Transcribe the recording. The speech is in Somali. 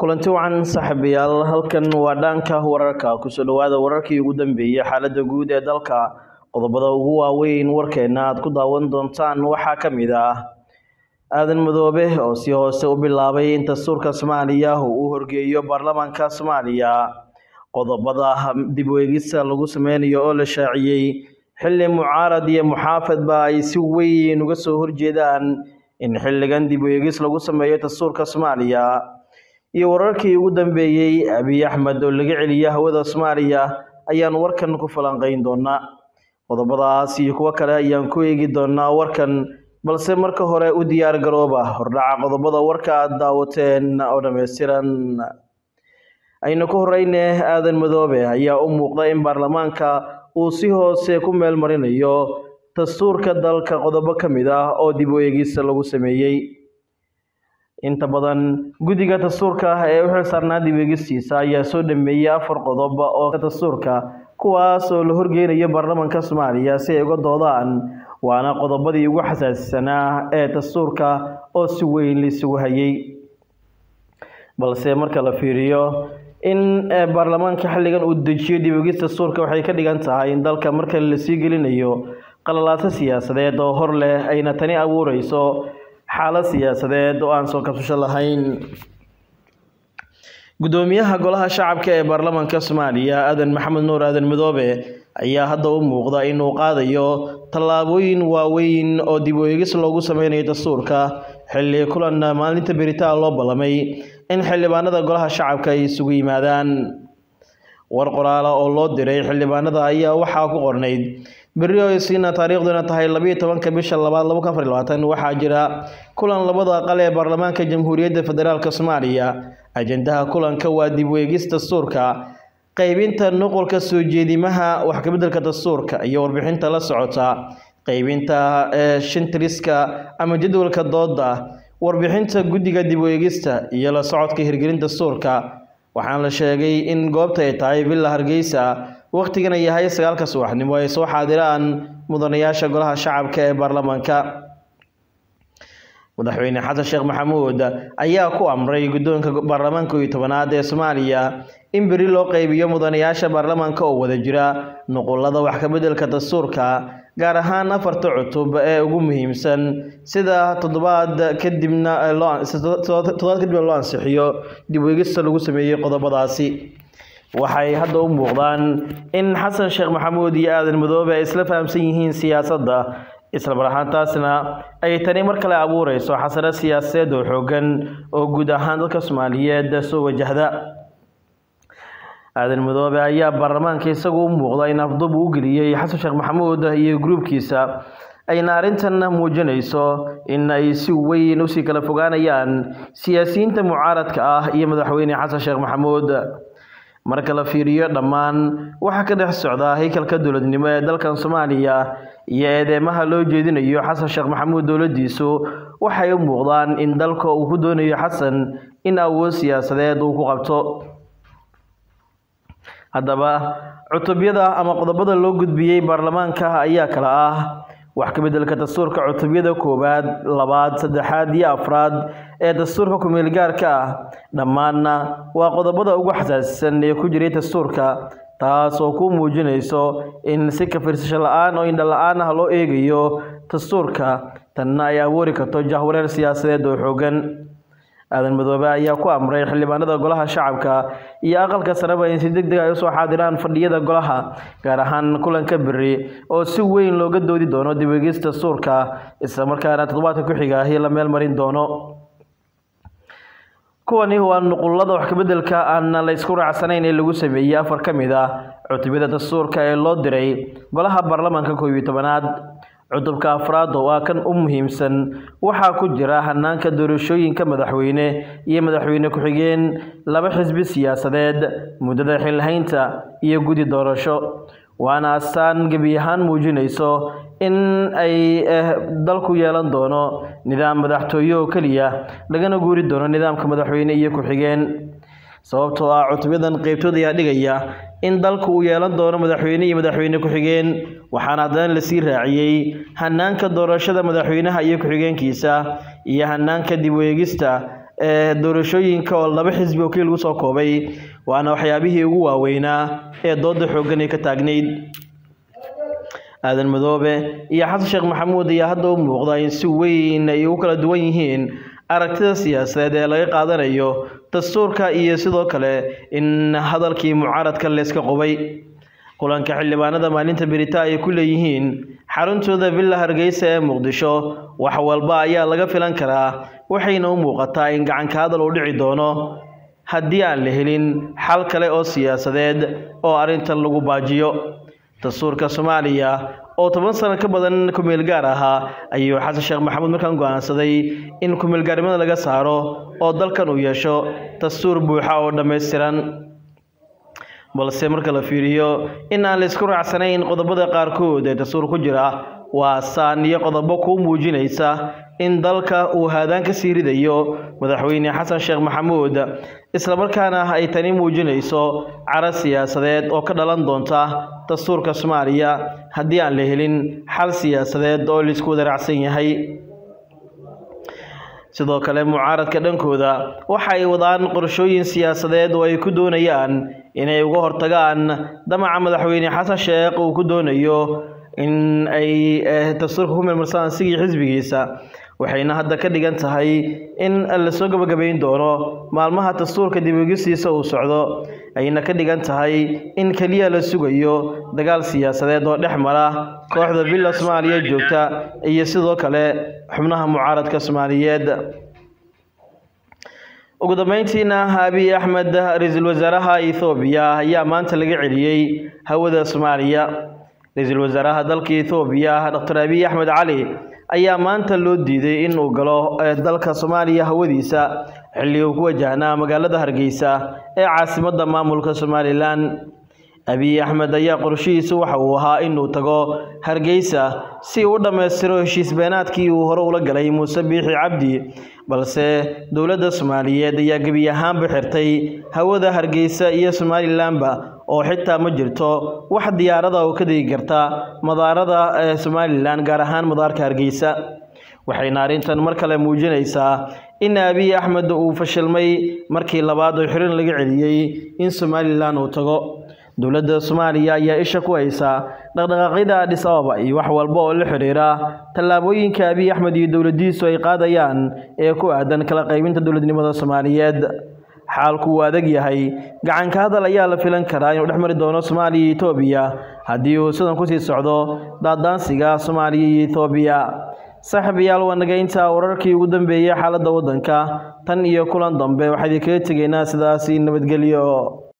kulanti wacan saaxiibayaal halkan waa dhaanka wararka kusoo dhawaada wararkii ugu dambeeyey xaalada guud ee dalka qodobada ugu waaweyn warkeena aad ku daawan doontaan waxaa ka mid ah aadan madoobe oo si hoose u bilaabay in dastuurka soomaaliya uu u horgeeyo baarlamaanka soomaaliya qodobada dib u eegista lagu sameynayo oo la shaaciyey xilli mucaarad iyo muxaafadba ay si weyn uga soo horjeedaan in xilligan dib u eegis lagu sameeyo dastuurka soomaaliya iyo wararkii ugu dambeeyey abiy axmed oo laga celiya hawada soomaaliya ayaan warkan ku falanqeyn doonaa qodobadaas iyo kuwo kale ayaan ku eegi doonaa warkan balse marka hore u diyaar garooba hordhaca qodobada warka aad daawateen oo dhammaystiran aynu ku horeyne aadan madoobe ayaa u muuqda in baarlamaanka uu si hoose ku meel marinayo dastuurka dalka qodobo ka mid ah oo dib u eegista lagu sameeyey inta badan guddiga dastuurka ee u xilsaarnaa dib eegistiisa ayaa soo dhameeyey afar qodob oo dastuurka kuwaas oo la horgeynayo baarlamaanka soomaaliya si ay uga doodaan waana qodobadii ugu xasaasisanaa ee dastuurka oo si weyn laisugu hayay balse marka la fiiriyo in baarlamaanka xilligan uu dejiyo dib eegis dastuurka waxay ka dhigan tahay in dalka marka lasii gelinayo qalalaaso siyaasadeed oo hor leh ayna tani abuureyso xaalad siyaasadeed oo aan soo kabsasho lahayn guddoomiyaha golaha shacabka ee baarlamaanka soomaaliya aadan maxamed nuur aadan madoobe ayaa hadda u muuqda inuu qaadayo tallaabooyin waaweyn oo dib u eegis loogu sameynayo dastuurka xilli kulan maalinta beritaan loo ballamay in xildhibaanada golaha shacabka ay isugu yimaadaan war qoraala oo loo diray xildhibaanada ayaa waxaa ku qornayd berri oo isiina taariikhduna tahay labiiyo tobanka bisha labaad laba kun afar labaatan waxaa jira kulan labada aqal ee baarlamaanka jamhuuriyadda federaalk soomaaliya ajendaha kulanka waa dib u eegis dastuurka qeybinta nuqulka soo jeedimaha wax kabeddelka dastuurka iyo warbixinta la socota qeybinta shintiriska ama jadwalka dooda warbixinta guddiga dib u eegista iyo la socodka hirgelinta dastuurka waxaana la sheegay in goobta ay tahay villa hargeysa wakhtigana yahay sagaalka subaxnimo ay soo xaadiraan mudanayaasha golaha shacabka ee baarlamaanka madaxweyne xasan sheekh maxamuud ayaa ku amray guddoonka baarlamaanka iyo tobanaad ee soomaaliya in beri loo qeybiyo mudanayaasha baarlamaanka oo wada jira nuqulada wax kabeddelka dastuurka gaar ahaan afarta cutub ee ugu muhiimsan sida toddobaad kadibna toddobaad kadibna loo ansixiyo dib u eegista lagu sameeyey qodobadaasi waxay hadda u muuqdaan in xasan sheekh maxamuud iyo aadan madoobe ay isla fahamsan yihiin siyaasadda isla mar ahaantaasna ay tani mar kale abuureyso xasano siyaasadeed oo xoogan oo guud ahaan dadka soomaaliyeed soo wajahda aadan madoobe ayaa baarlamaanka isagu u muuqda in afdub uu geliyey xasan sheekh maxamuud iyo gruubkiisa ayna arrintan muujinayso in ay si weyn usii kala fogaanayaan siyaasiyiinta mucaaradka ah iyo madaxweyne xasan sheekh maxamuud marka la fiiriyo dhammaan waxaa ka dhex socda haykalka dowladnimo ee dalkan soomaaliya iyo eedeymaha loo jeedinayo xasan sheekh maxamuud dowladdiisu waxay u muuqdaan in dalka uu ku doonayo xasan in awood siyaasadeed uu ku qabto haddaba cutubyada ama qodobada loo gudbiyey baarlamaanka ayaa kala ah wax kabeddelka dastuurka cutubyada koowaad labaad saddexaad iyo afraad ee dastuurka ku-meelgaarka ah dhammaanna waa qodobada ugu xasaasisan ee ku jiray dastuurka taas oo ku muujinayso in si kafirsasho la-aan oo indha la-aan ah loo eegayo dastuurka tanna ay abuuri karto jahwareer siyaasadeed oo xoogan aadan madoobe ayaa ku amray xildhibaanada golaha shacabka iyo aqalka sareba in si deg deg ay usoo xaadiraan fadhiyada golaha gaar ahaan kulanka beri oo si weyn looga doodi doono dib eegis dastuurka islamarkaana toddobaadka ku xiga ahi la meel marin doono kuwani waa nuqulada wax kabeddelka aan la ysku raacsanayn ee lagu sameeyey afar ka mid ah cutubyada dastuurka ee loo diray golaha baarlamaanka koob iyo tobanaad cutubka afraad oo ah kan u muhiimsan waxaa ku jira hanaanka doorashooyinka madaxweyne iyo madaxweyne ku-xigeen laba xisbi siyaasadeed muddada xilhaynta iyo guddi doorasho waana astaan gebi ahaan muujinayso in ay dalku yeelan doono nidaam madaxtooye oo keliya lagana guuri doono nidaamka madaxweyne iyo ku-xigeen sababtoo ah cutubyadan qeybtood ayaa dhigaya in dalku uu yeelan doono madaxweyne iyo madaxweyne ku-xigeen waxaana haddana lasii raaciyey hanaanka doorashada madaxweynaha iyo ku-xigeenkiisa iyo hanaanka dib u eegista ee doorashooyinka oo laba xisbi oo keli lagu soo koobay waana waxyaabihii ugu waaweynaa ee dooda xooggan ay ka taagnayd aadan madoobe iyo xasan sheekh maxamuud ayaa hadda u muuqda in si weyn ay ugu kala duwan yihiin aragtida siyaasadeed ee laga qaadanayo dastuurka iyo sidoo kale in hadalkii mucaaradka layska qubay kulanka xildhibaanada maalinta berita ay ku leeyihiin xaruntooda villa hargeysa ee muqdisho wax walba ayaa laga filan karaa waxayna u muuqataa in gacanka hadal uu dhici doono haddii aan la helin xal kale oo siyaasadeed oo arrintan lagu baajiyo dastuurka soomaaliya oo toban sano ka badan kumeel gaar ahaa ayuu xasan sheekh maxamuud markaan go'aansaday in kumeelgaarnimada laga saaro oo dalkan uu yeesho dastuur buuxa oo dhammaystiran balse marka la fiiriyo in aan la isku raacsanayn qodobada qaarkood ee dastuur ku jira waa saan iyo qodobo kuu muujinaysa in dalka uu haadaan ka sii ridayo madaxweyne xasan sheekh maxamuud islamarkaana ay tani muujinayso cara siyaasadeed oo ka dhalan doonta dastuurka soomaaliya haddii aan la helin xal siyaasadeed oo laisku wada raacsan yahay sidoo kale mucaaradka dhankooda waxa ay wadaan qorshooyin siyaasadeed oo ay ku doonayaan inay uga hortagaan damaca madaxweyne xasan sheekh uu ku doonayo in ay dastuurka ku meelmarsadaan sigii xisbigiisa waxayna hadda ka dhigan tahay in lasoo gabagabayn doono maalmaha dastuurka dibogisiisa uu socdo ayna ka dhigan tahay in keliya la sugayo dagaal siyaasadeed oo dhex mara kooxda villa soomaaliya joogta iyo sidoo kale xubnaha mucaaradka soomaaliyeed ugu dambeyntiina abiy axmed ra-iisul wasaaraha ethoobiya ayaa maanta laga celiyey hawada soomaaliya ra-iisul wasaaraha dalka ethoobiya doctor abiy axmed cali ayaa maanta loo diiday in uu galo dalka soomaaliya hawadiisa xilli uu ku wajahnaa magaalada hargeysa ee caasimadda maamulka somalilan abiy axmed ayaa qorshihiisu waxa uu ahaa inuu tago hargeysa si uu u dhammaystiro heshiis beenaadkii uu hore ula galay muuse biixi cabdi balse dowladda soomaaliyeed ayaa gebi ahaanba xirtay hawada hargeysa iyo somalilanba oo xitaa ma jirto wax diyaarada oo ka degi karta madaarada ee somalilan gaar ahaan madaarka hargeysa waxayna arrintan mar kale muujinaysaa in abiy axmed uu fashilmay markii labaad oo xirin laga celiyey in somalilan uu tago dowladda soomaaliya ayaa isha ku haysa dhaqdhaqaaqyada adhis ababa iyo wax walba oo la xidhiira tallaabooyinka abiy axmed iyo dowladdiisu ay qaadayaan ee ku aadan kala qaybinta dowladnimada soomaaliyeed xaalku uu adag yahay gacanka hadal ayaa la filan karaa inuu dhex mari doono soomaaliya iyo etoobiya haddii uu sidan kusii socdo daadaansiga soomaaliya iyo etoobiya saaxiibayaal waa naga intaa wararkii ugu dambeeyey xaaladda waddanka tan iyo kulan dambe waxaa idinkaga tegaynaa sidaasi nabadgelyo